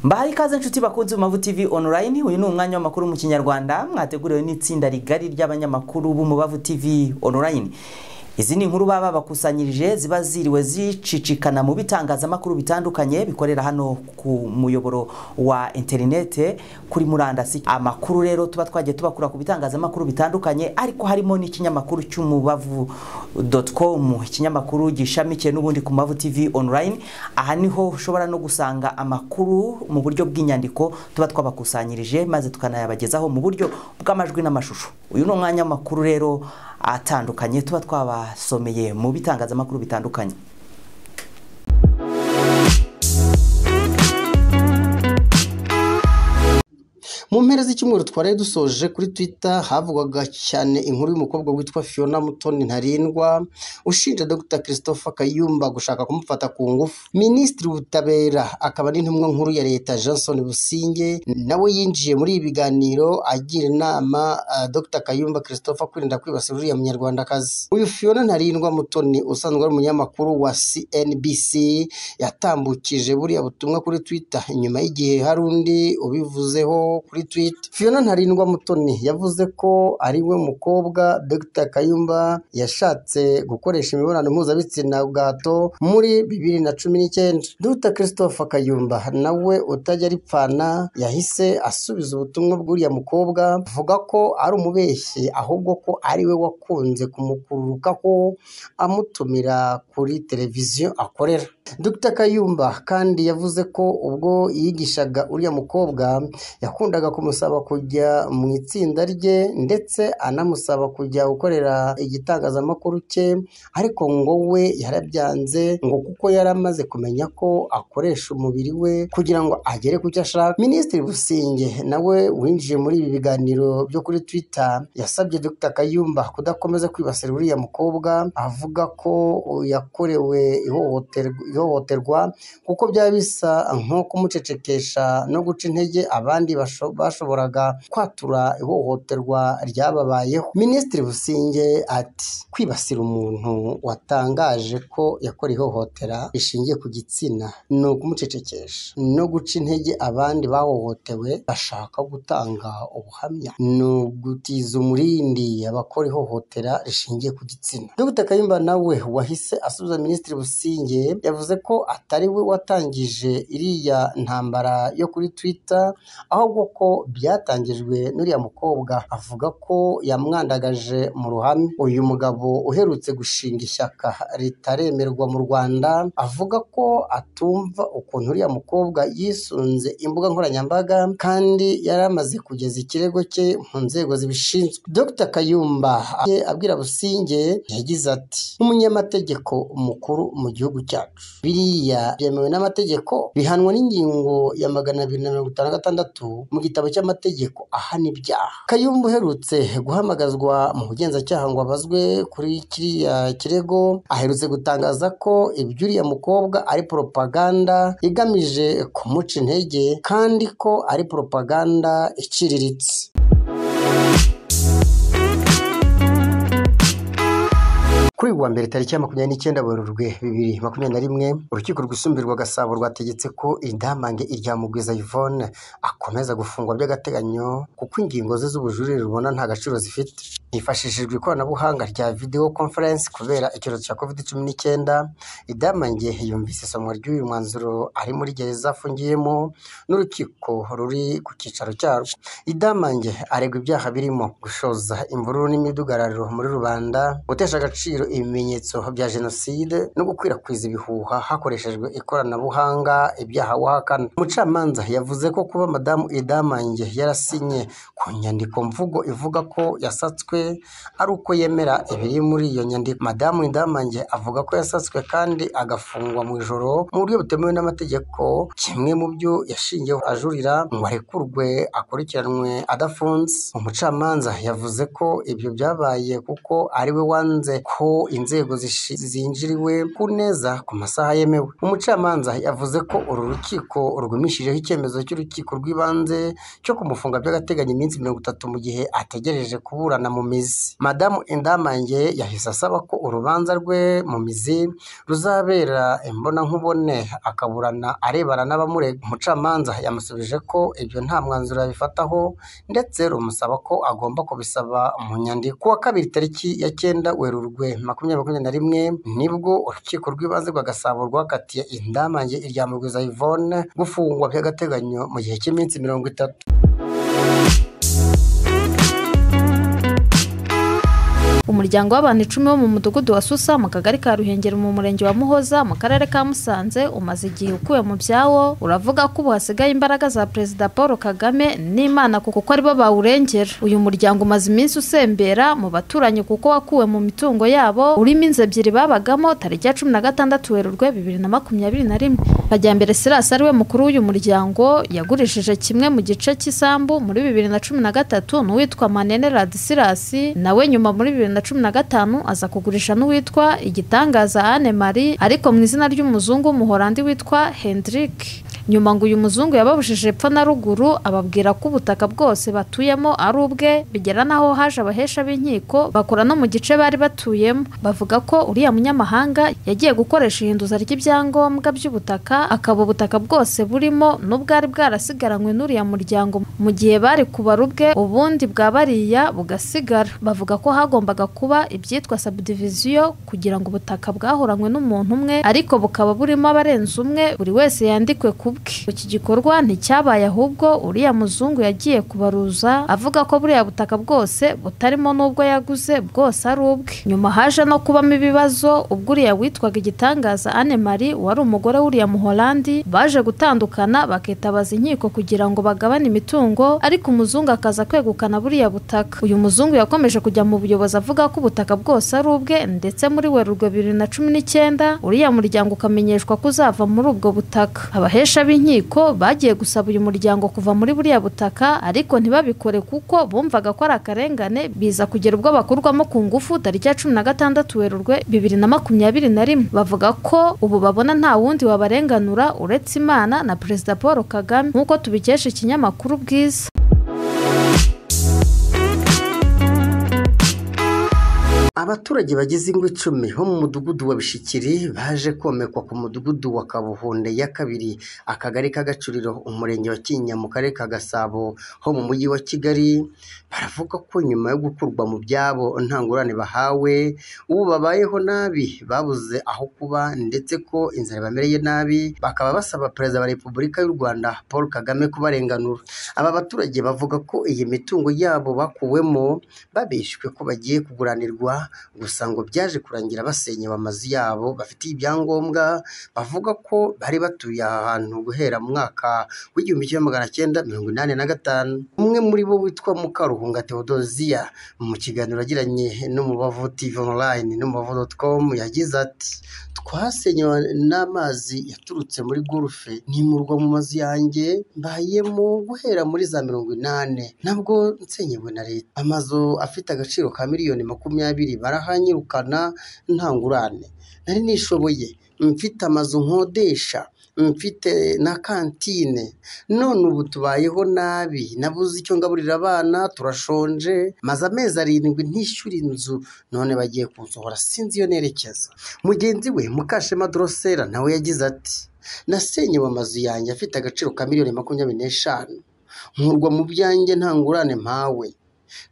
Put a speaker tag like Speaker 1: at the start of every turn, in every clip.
Speaker 1: mbahaye ikaze inshuti bakunze mavu tv online uyu ni umwanya w'amakuru mu kinyarwanda mwateguriwe n'itsinda rigari ry'abanyamakuru b'umubavu tv online izi ni inkuru baba bakusanyirije ziba ziriwe zicicikana mu bitangazamakuru bitandukanye bikorera hano ku muyoboro wa interinete kuri murandasi amakuru rero tuba twagiye tubakura ku bitangazamakuru bitandukanye ariko harimo n'ikinyamakuru cy'umubavu com ikinyamakuru gishamikiye n'ubundi ku mavu tv online aha niho ushobora no gusanga amakuru mu buryo bw'inyandiko tuba twabakusanyirije maze tukanayabagezaho mu buryo bw'amajwi n'amashusho uyu ni umwanya w'amakuru rero atandukanye tuba twabasomeye mu bitangazamakuru bitandukanye
Speaker 2: mu mpera z'icyumweru twari dusoje kuri twitter havugwaga cyane inkuru y'umukobwa witwa fiona mutoni ntarindwa ushinja dr christopher kayumba gushaka kumufata ku ngufu minisitiri w'ubutabera akaba n'intumwa nkuru ya leta johnson businge nawe yinjiye muri ibi biganiro agira inama uh, dr kayumba christopher kwirinda kwibasira uriya munyarwandakazi uyu fiona ntarindwa mutoni usanzwe ari umunyamakuru wa cnbc yatambukije buriya butumwa kuri twitter inyuma y'igihe hari undi ubivuzeho kuri tweet fiona ntarindwa mutoni yavuze ko ari we mukobwa dr kayumba yashatse gukoresha imibonano mpuzabitsina bwa gato muri bibiri na cumi n'icyenda dr christopher kayumba nawe utajya aripfana yahise asubiza ubutumwa bw'uriya mukobwa avuga ko ari umubeshyi ahubwo ko ari we wakunze kumukururukaho amutumira kuri televiziyo akorera Dr Kayumba kandi yavuze ko ubwo yigishaga uriya mukobwa yakundaga kumusaba kujya mu itsinda rye ndetse anamusaba kujya gukorera igitangazamakuru cye ariko ngo we yarabyanze ngo kuko yari amaze kumenya ko akoresha umubiri we kugira ngo agere ku cyo ashaka Minisitiri Businge nawe winjiye muri ibi biganiro byo kuri Twitter yasabye Dr Kayumba kudakomeza kwibasira uriya mukobwa avuga ko yakorewe ihohoterwa ihohoterwa kuko byaba bisa nko kumucecekesha no guca intege abandi bashoboraga kwatura ihohoterwa ryababayeho minisitiri businge ati kwibasira umuntu watangaje ko yakora ihohotera rishingiye ku gitsina ni ukumucecekesha no guca intege abandi bahohotewe bashaka gutanga ubuhamya ni ugutiza umurindi abakora ihohotera rishingiye ku gitsina dr kayumba nawe wahise asubiza minisitiri businge yavuze ko atari we watangije iriya ntambara yo kuri twitter ahubwo ko byatangijwe n'uriya mukobwa avuga ko yamwandagaje mu ruhame uyu mugabo uherutse gushinga ishyaka ritaremerwa mu rwanda avuga ko atumva ukuntu uriya mukobwa yisunze imbuga nkoranyambaga kandi yari amaze kugeza ikirego cye mu nzego zibishinzwe dr kayumba abwira businge yagize ati nk'umunyamategeko mukuru mu gihugu cyacu biriya byemewe n'amategeko bihanwa n'ingingo ya magana abiri na mirongo itanu na gatandatu mu gitabo cy'amategeko ahana ibyaha kayumba uherutse guhamagazwa mu bugenzacyaha ngo abazwe kuri kiriya kirego aherutse gutangaza ko iby'uriya mukobwa ari poropaganda igamije kumuca intege kandi ko ari poropaganda iciriritse kuri uyu wa mbere tariki ya makumyabiri n'icyenda werurwe bibiri makumyabiri na rimwe urukiko rwisumburirwa gasabo rwategetse ko indamange irya mugwiza yvonne akomeza gufungwa by'agateganyo kuko ingingo ze z'ubujurire rubona nta gaciro zifite hifashishijwe ikoranabuhanga rya video conference kubera icyorezo cya covid cumi n'icyenda idamange yumvise isomwa ry'uyu mwanzuro ari muri gereza afungiyemo n'urukiko ruri ku cyicaro cyarwo idamange aregwa ibyaha birimo gushoza imvururu n'imidugararo muri rubanda gutesha agaciro ibimenyetso bya jenoside no gukwirakwiza ibihuha hakoreshejwe ikoranabuhanga ibyaha wahakana umucamanza yavuze ko kuba madamu idamange yarasinye ku nyandiko mvugo ivuga ko yasatswe ari uko yemera ibiri muri iyo nyandiko madamu indamange avuga ko yasatswe kandi agafungwa mu ijoro mu buryo butemewe n'amategeko kimwe mu byo yashingiyeho ajurira ngo arekurwe akurikiranwe adafunze umucamanza yavuze ko ibyo byabaye kuko ari we wanze ko inzego zishi- zinjiriwe ku neza ku masaha yemewe umucamanza yavuze ko uru rukiko rwumishijeho icyemezo cy'urukiko rw'ibanze cyo kumufunga by'agateganyo iminsi mirongo itatu mu gihe ategereje kuburana mu mizi madamu indamange yahise asaba ko urubanza rwe mu mizi ruzabera imbonankubone akaburana arebana n'abamurega umucamanza yamusubije ko ibyo nta mwanzuro yabifataho ndetse rumusaba ko agomba kubisaba mu nyandiko kuwa kabiri tariki ya cyenda werurwe makumyabiri makumyabiri na rimwe nibwo urukiko rw'ibanze rwa gasabo rwakatiye indamange irya mugwiza yvonne gufungwa by'agateganyo mu gihe cy'iminsi mirongo itatu
Speaker 3: umuryango w'abantu icumi bo mu mudugudu wa susa mu kagari ka ruhengeri mu murenge wa muhoza mu karere ka musanze umaze igihe ukuwe mu byawo uravuga ko ubu hasigaye imbaraga za perezida paul kagame n'imana kuko aribo bawurengera uyu muryango umaze iminsi usembera mu baturanyi kuko wakuwe mu mitungo yabo urimo inzu ebyiri babagamo tariki ya cumi na gatandatu werurwe bibiri na makumyabiri na rimwe Kajyambere Silas ari we mukuru w'uyu muryango yagurishije kimwe mu gice cy'isambu muri bibiri na cumi na gatatu n'uwitwa Manene Radisilas nawe nyuma muri bibiri na cumi na gatanu aza kugurisha n'uwitwa Igitangaza Anne Marie ariko mu izina ry'umuzungu w'umuholandi witwa Hendrik nyuma ngo uyu muzungu yababujije epfo na ruguru ababwira ko ubutaka bwose batuyemo ari ubwe bigera n'aho haje abahesha b'inkiko bakora no mu gice bari batuyemo bavuga ko uriya munyamahanga yagiye gukoresha ihinduza ry'ibyangombwa by'ubutaka akaba ubutaka bwose burimo n'ubwari bwarasigaranywe n'uriya muryango mu gihe bari kubara ubwe ubundi bwa bariya bugasigara bavuga ko hagombaga kuba ibyitwa subdivision kugira ngo ubutaka bwahoranywe n'umuntu umwe ariko bukaba burimo abarenze umwe buri wese yandikwe ku bwe iki gikorwa nticyabaye ahubwo uriya muzungu yagiye kubaruza avuga ko buriya butaka bwose butarimo n'ubwo yaguze bwose ari ubwe nyuma haje no kubamo ibibazo ubwo uriya witwaga igitangaza Anne Marie wari umugore w'uriya muholandi baje gutandukana bakitabaza inkiko kugira ngo bagabane imitungo ariko umuzungu akaza kwegukana buriya butaka uyu muzungu yakomeje kujya mu buyobozi avuga ko ubutaka bwose ari ubwe ndetse muri werurwe bibiri na cumi n'icyenda uriya muryango ukamenyeshwa ko uzava muri ubwo butaka abahesha b'inkiko bagiye gusaba uyu muryango kuva muri buriya butaka ariko ntibabikore kuko bumvaga ko ari akarengane biza kugera ubwo bakurwamo ku ngufu tariki ya cumi na gatandatu werurwe bibiri na makumyabiri na rimwe bavuga ko ubu babona nta wundi wabarenganura uretse imana na perezida paul kagame nk'uko tubikesha ikinyamakuru bwiza
Speaker 2: abaturage bagize ingo icumi bo mu mudugudu wa bishikiri baje komekwa ku mudugudu wa kabuhunde ya kabiri akagari ka gacuriro umurenge wa kinyinya mu karere ka gasabo ho mu mujyi wa kigali baravuga ko nyuma yo gukurwa mu byabo nta ngurane bahawe ubu babayeho nabi babuze aho kuba ndetse ko inzara bamereye nabi bakaba basaba perezida wa repubulika y'u rwanda paul kagame kubarenganura aba baturage bavuga ko iyi mitungo yabo bakuwemo babeshywe ko bagiye kuguranirwa gusa ngo byaje kurangira basenyewe amazu yabo bafitiye ibyangombwa bavuga ko bari batuye aha hantu guhera mu mwaka w'igihumbi kimwe magana cyenda mirongo inani na gatanu umwe muri bo witwa mukaruhunga teodosiya mu kiganiro yagiranye n'umubavu tv online n'umubavu dot com yagize ati twasenyewe n'amazi yaturutse muri gurufe nimurwa mu mazu yanjye mbayemo guhera muri za mirongo inani nabwo nsenyewe na leta amazu afite agaciro ka miliyoni makumyabiri barahanyirukana nta ngurane nari nishoboye mfite amazu nkodesha mfite na kantine none ubu tubayeho nabi nabuze icyo ngaburira abana turashonje maze amezi arindwi ntishyura inzu none bagiye kunsohora sinzi iyo nerekeza mugenzi we mukashema dorosera nawe yagize ati nasenyewe amazu yanjye afite agaciro ka miliyoni makumyabiri n'eshanu nkurwa mu byanjye nta ngurane mpawe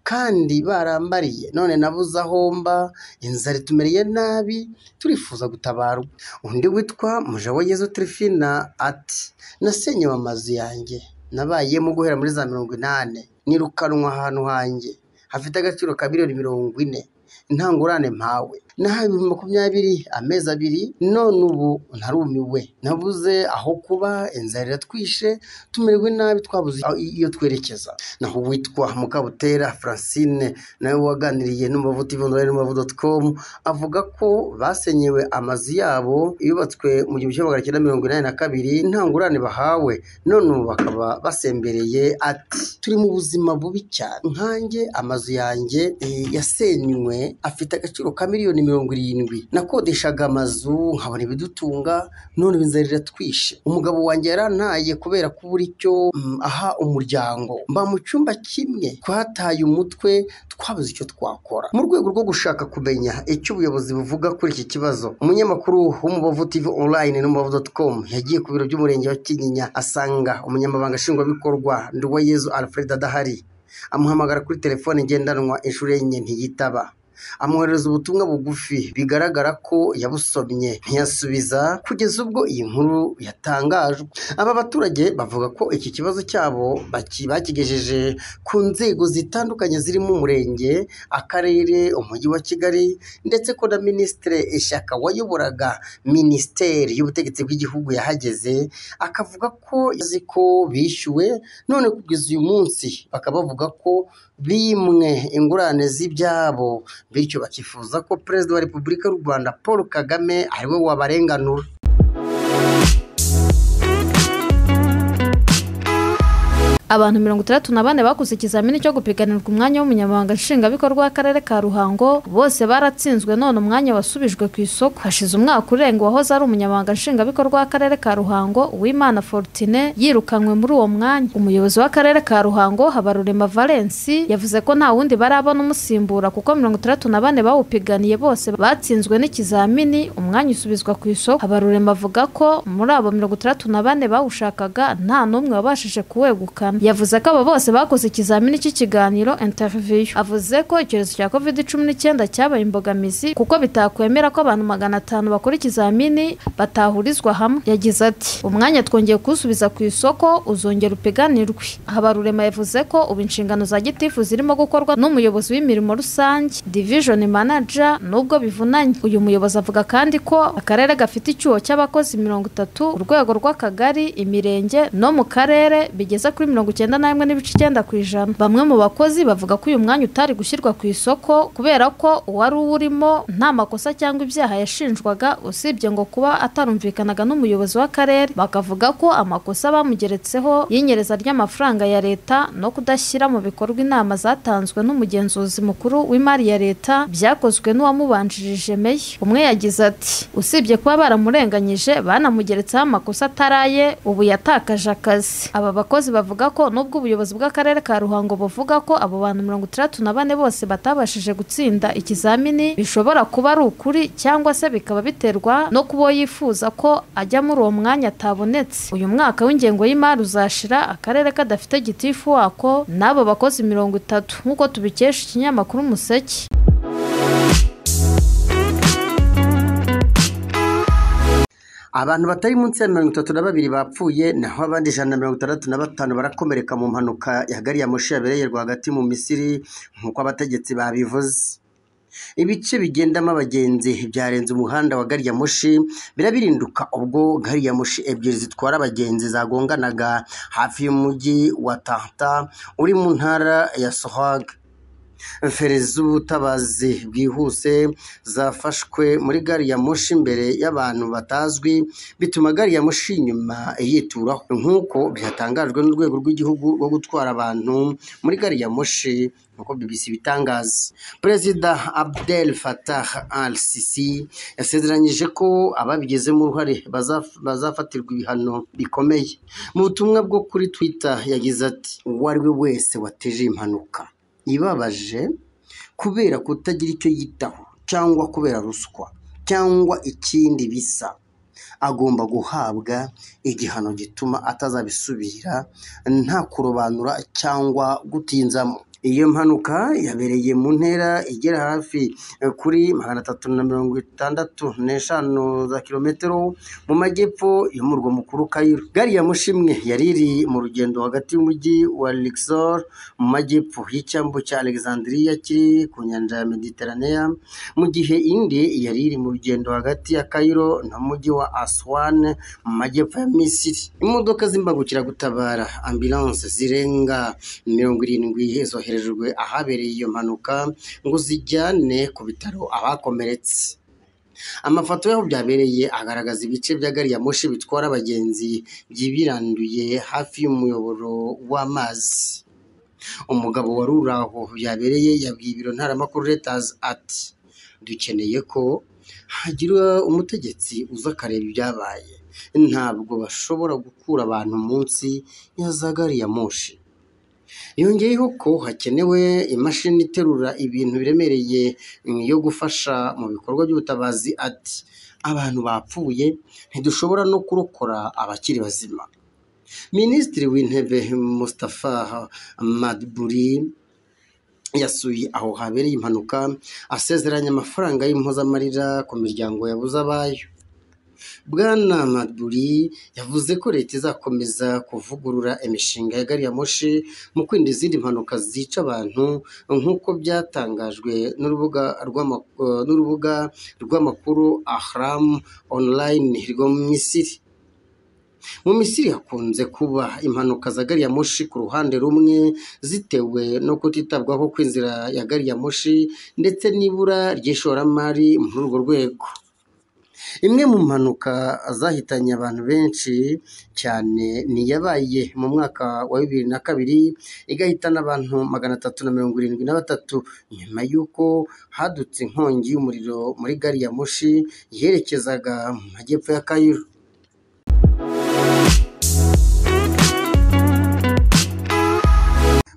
Speaker 2: kandi barambariye none nabuze aho mba inzara itumereye nabi turifuza gutabarwa undi witwa mujawayezu tirifina ati nasenyewe amazu yanjye nabayemo guhera muri za mirongo inani nirukanwa ahantu hanjye hafite agaciro ka miliyoni mirongo ine nta ngurane mpawe nahawe ibihumbi makumyabiri amezi abiri none ubu narumiwe nabuze aho kuba inzara iratwishe tumererwe nabi twabuze aho- iyo twerekeza naho uwitwa mukabutera francine nawe waganiriye n'umubavu tv online n'umubavu dot com avuga ko basenyewe amazu yabo yubatswe mu gihumbi kimwe magana cyenda mirongo inani na kabiri nta ngurane bahawe none ubu bakaba basembereye ati turi mu buzima bubi cyane nkanjye amazu yanjye eh, yasenywe yahawe afite agaciro ka miliyoni mirongo irindwi nakodeshaga amazu nkabona ibidutunga none ubu inzara iratwishe umugabo wanjye yarantaye kubera kubura icyo mm, aha umuryango mba mu cyumba kimwe twataye umutwe twabuze icyo twakora mu rwego rwo gushaka kumenya icyo ubuyobozi buvuga kuri iki kibazo umunyamakuru w'umubavu tv online n'umubavu dot com yagiye ku biro by'umurenge wa kinyinya asanga umunyamabanga nshingwabikorwa nduwayezu alfred adahari amuhamagara kuri telefone ngendanwa inshuro enye ntiyitaba amwoherereza ubutumwa bugufi bigaragara ko yabusomye ntiyasubiza kugeza ubwo iyi nkuru yatangajwe aba baturage bavuga ko iki kibazo cyabo baki- bakigejeje ku nzego zitandukanye zirimo umurenge akarere umujyi wa kigali ndetse ko na minisitiri ishyaka wayoboraga minisiteri y'ubutegetsi bw'igihugu yahageze akavuga ko yazi ko bishyuwe none kugeza uyu munsi bakaba bavuga ko bimwe ingurane z'ibyabo bityo bakifuza ko perezida wa repubulika y'u rwanda paul kagame ariwe wabarenganura
Speaker 3: Abantu mirongo itandatu na bane bakoze ikizamini cyo gupiganirwa umwanya w'umunyamabanga nshingwabikorwa w'akarere ka Ruhango bose baratsinzwe none umwanya wasubijwe ku isoko hashize umwaka urenga uwahoze ari umunyamabanga nshingwabikorwa w'akarere ka Ruhango Uwimana Fortune yirukanywe muri uwo mwanya umuyobozi w'akarere ka Ruhango Habarurema Valence yavuze ko nta wundi barabona umusimbura kuko mirongo itandatu na bane bawupiganiye bose batsinzwe n'ikizamini umwanya usubizwa ku isoko Habarurema avuga ko muri abo mirongo itandatu na bane bawushakaga nta n'umwe wabashije kuwegukana yavuze ko abo bose bakoze ikizamini cy'ikiganiro interview avuze ko icyorezo cya covid cumi n'icyenda cyabaye imbogamizi kuko bitakwemera ko abantu magana atanu bakora ikizamini batahurizwa hamwe yagize ati umwanya twongeye kuwusubiza ku isoko uzongera upiganirwe habarurema yavuze ko ubu inshingano za gitifu zirimo gukorwa n'umuyobozi w'imirimo rusange division manager nubwo bivunanye uyu muyobozi avuga kandi ko akarere gafite icyuho cy'abakozi mirongo itatu urwego rw'akagari imirenge no mu karere bigeze kuri mirongo icyenda n'imwe n'ibice icyenda ku ijana bamwe mu bakozi bavuga ko uyu mwanya utari gushyirwa ku isoko kubera ko uwari uwurimo nta makosa cyangwa ibyaha yashinjwaga usibye ngo kuba atarumvikanaga n'umuyobozi w'akarere bakavuga ko amakosa bamugeretseho y'inyereza ry'amafaranga ya leta no kudashyira mu bikorwa inama zatanzwe n'umugenzuzi mukuru w'imari ya leta byakozwe n'uwamubanjirije meya umwe yagize ati usibye kuba baramurenganyije banamugeretseho amakosa ataraye ubu yatakaje akazi aba bakozi bavuga ko nubwo ubuyobozi bw'akarere ka Ruhango buvuga ko abo bantu mirongo itandatu na bane bose batabashije gutsinda ikizamini bishobora kuba ari ukuri cyangwa se bikaba biterwa no kuba yifuza ko ajya muri uwo mwanya atabonetse uyu mwaka w'ingengo y'imari uzashira akarere kadafite gitifu wako n'abo bakozi mirongo itatu nk'uko tubikesha ikinyamakuru umuseke
Speaker 2: abantu batari munsi ya mirongo itatu na babiri bapfuye naho abandi ijana na mirongo itandatu na batanu barakomereka mu mpanuka ya gari ya moshi yabereye rwagati mu misiri nk'uko abategetsi babivuze ibice bigendamo abagenzi byarenze umuhanda wa gari ya moshi birabirinduka ubwo gari ya moshi ebyiri zitwara abagenzi zagonganaga hafi y'umujyi wa tanta uri mu ntara ya sohaga feri z'ubutabazi bwihuse zafashwe muri gari ya moshi imbere y'abantu batazwi bituma gari ya moshi inyuma yituraho nk'uko byatangajwe n'urwego rw'igihugu rwo gutwara abantu muri gari ya moshi nk'uko BBC ibitangaza perezida Abdel Fattah al-Sisi yasezeranyije ko ababigizemo uruhare bazaf- bazafatirwa ibihano bikomeye mu butumwa bwo kuri Twitter yagize ati uwo ari we wese wateje iyi impanuka ibabaje kubera kutagira icyo yitaho cyangwa kubera ruswa cyangwa ikindi bisa agomba guhabwa igihano gituma atazabisubira nta kurobanura cyangwa gutinzamo iyo mpanuka yabereye mu ntera igera hafi eh, kuri magana atatu na mirongo itandatu n'eshanu za kilometero mu majyepfo y'umurwa mukuru Cairo. Gari ya moshi imwe yari iri mu rugendo hagati y'umujyi wa Luxor mu majyepfo y'icyambu cya Alexandria kiri ku nyanja ya Mediterranea mu gihe indi yari iri mu rugendo hagati ya Cairo n'umujyi wa Aswan mu majyepfo ya Misiri. Imodoka z'imbangukiragutabara ambulance zirenga mirongo irindwi zoherejwe ahabereye iyo mpanuka ngo zijyane ku bitaro abakomeretse. Amafoto y'aho byabereye agaragaza ibice bya gari ya moshi bitwara abagenzi byibiranduye hafi y'umuyoboro w'amazi. umugabo wari uri aho yabereye yabwiye ibiro ntaramakuru letazi ati dukeneye ko hagira umutegetsi uza akareba ibyabaye ntabwo bashobora gukura abantu munsi ya za gari ya moshi yongeyeho ko hakenewe imashini iterura ibintu biremereye yo gufasha mu bikorwa by'ubutabazi ati abantu bapfuye ntidushobora no kurokora abakiri bazima minisitiri w'intebe Mustafa madburi yasuye aho habereye impanuka asezeranya amafaranga y'impozamarira ku miryango yabuze abayo bwana madburi yavuze ko leta izakomeza kuvugurura imishinga ya gari ya moshi mu kwirinda izindi mpanuka zica abantu nk'uko byatangajwe n'urubuga rw'ama- eh, n'urubuga rw'amakuru ahramu online rwo mu misiri mu misiri hakunze kuba impanuka za gari ya moshi ku ruhande rumwe zitewe no kutitabwaho kw'inzira ya gari ya moshi ndetse n'ibura ry'ishoramari muri urwo rwego imwe mu mpanuka zahitanye abantu benshi cyane ni iyabaye mu mwaka wa bibiri na kabiri igahitana abantu magana atatu na mirongo irindwi na batatu nyuma y'uko hadutse inkongi y'umuriro muri gari ya moshi yerekezaga mu majyepfo ya kayiro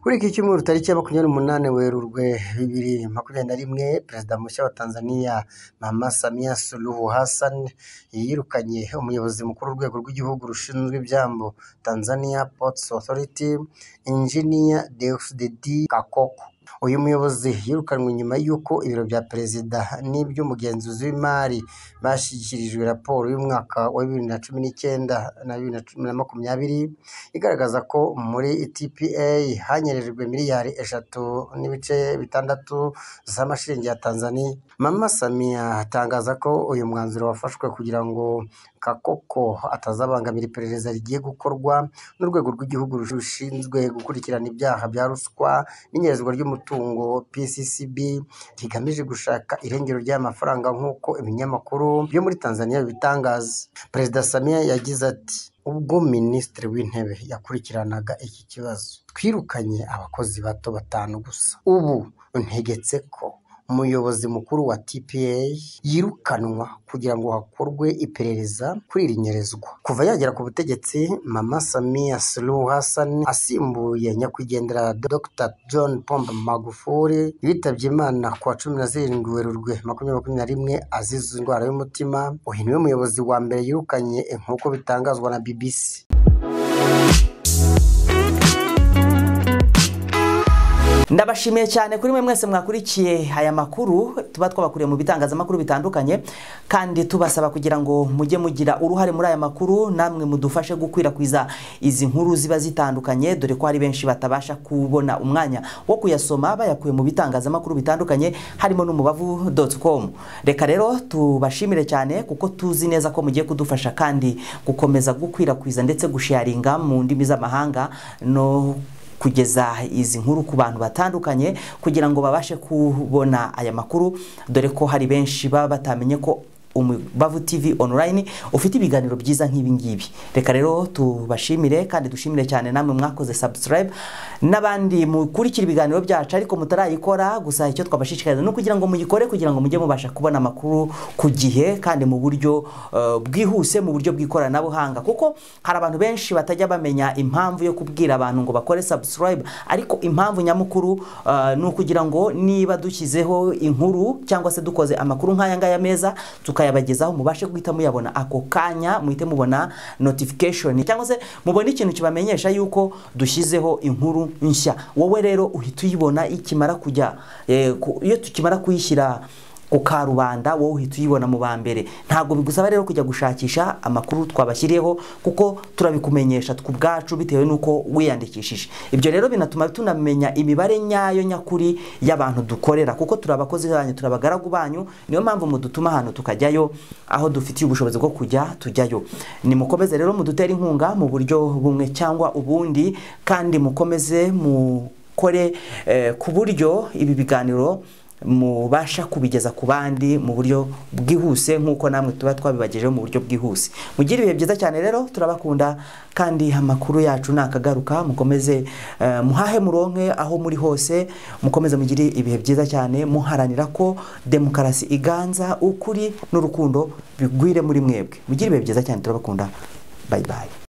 Speaker 2: kuri iki cyumweru tariki ya makumyabiri n'umunani werurwe bibiri makumyabiri na rimwe perezida mushya wa tanzania mama samia suluhu hassan yirukanye umuyobozi mukuru w'urwego rw'igihugu rushinzwe ibyambu tanzania ports authority engineer deusdedi kakoko uyu muyobozi yirukanwe nyuma y'uko ibiro bya perezida n'iby'umugenzuzi w'imari bashyikirijwe raporo y'umwaka wa bibiri na cumi n'icyenda na bibiri na cumi na makumyabiri igaragaza ko muri TPA hanyerejwe miliyari eshatu n'ibice bitandatu z'amashiringi ya Tanzania. Mama Samia atangaza ko uyu mwanzuro wafashwe kugira ngo Kakoko atazabangamira iperereza rigiye gukorwa n'urwego rw'igihugu rushinzwe gukurikirana ibyaha bya ruswa n'inyerezwa ry'umutungo PCCB rigamije gushaka irengero ry'aya mafaranga nk'uko ibinyamakuru byo muri Tanzania bibitangaza. Perezida Samia yagize ati ubwo minisitiri w'intebe yakurikiranaga iki kibazo twirukanye abakozi bato batanu gusa ubu ntegetse ko umuyobozi mukuru wa tpa yirukanwa kugira ngo hakorwe iperereza kuri iri nyerezwa kuva yagera ku butegetsi mama samia suluhu hassan asimbuye nyakwigendera dr john pombe magufuli yitabye imana ku wa cumi na zirindwi werurwe makumyabiri makumyabiri na rimwe azize indwara y'umutima uyu niwe muyobozi wa mbere yirukanye nk'uko bitangazwa na bbc
Speaker 1: ndabashimiye cyane kuri mwe mwese mwakurikiye aya makuru tuba twabakuriye mu bitangazamakuru bitandukanye kandi tubasaba kugira ngo mujye mugira uruhare muri aya makuru namwe mudufashe gukwirakwiza izi nkuru ziba zitandukanye dore ko hari benshi batabasha kubona umwanya wo kuyasoma bayakuye mu bitangazamakuru bitandukanye harimo n'umubavu com reka rero tubashimire cyane kuko tuzi neza ko mugiye kudufasha kandi gukomeza gukwirakwiza ndetse gusharinga mu ndimi z'amahanga no kugeza izi nkuru ku bantu batandukanye kugira ngo babashe kubona aya makuru dore ko hari benshi baba batamenye ko umubavu TV online ufite ibiganiro byiza nk'ibi ngibi reka rero tubashimire kandi dushimire cyane namwe mwakoze subscribe n'abandi mukurikira ibiganiro byacu ariko mutarayikora gusa icyo twabashishikariza ni ukugira ngo muyikore kugira ngo mujye mubasha kubona amakuru ku gihe kandi mu buryo eh, bwihuse mu buryo bw'ikoranabuhanga kuko hari abantu benshi batajya bamenya impamvu yo kubwira abantu ngo bakore subscribe ariko impamvu nyamukuru eh, ni ukugira ngo niba dushyizeho inkuru cyangwa se dukoze amakuru nk'aya ngaya meza tukayabagezaho mubashe guhita muyabona ako kanya muhite mubona notification cyangwa se mubone ikintu kibamenyesha yuko dushyizeho inkuru nshya wowe rero uhita uyibona ikimara kujya eh, ku- iyo tukimara kuyishyira ku karubanda wowe uhita uyibona mu ba mbere ntabwo bigusaba rero kujya gushakisha amakuru twabashyiriyeho kuko turabikumenyesha ku bwacu bitewe n'uko wiyandikishije ibyo rero binatuma tunamenya imibare nyayo nyakuri y'abantu dukorera kuko turi abakozi banyu turi abagaragu banyu niyo mpamvu mudutuma ahantu tukajyayo aho dufitiye ubushobozi bwo kujya tujyayo nimukomeze rero mudutere inkunga mu buryo bumwe cyangwa ubundi kandi mukomeze mukore eh, ku buryo ibi biganiro mubasha kubigeza ku bandi mu buryo bwihuse nk'uko namwe tuba twabibagejeho mu buryo bwihuse mugire ibihe byiza cyane rero turabakunda kandi amakuru yacu nakagaruka mukomeze eh, muhahe muronke aho muri hose mukomeze mugire ibihe byiza cyane muharanira ko demokarasi iganza ukuri n'urukundo bigwire muri mwebwe mugire ibihe byiza cyane turabakunda bye bye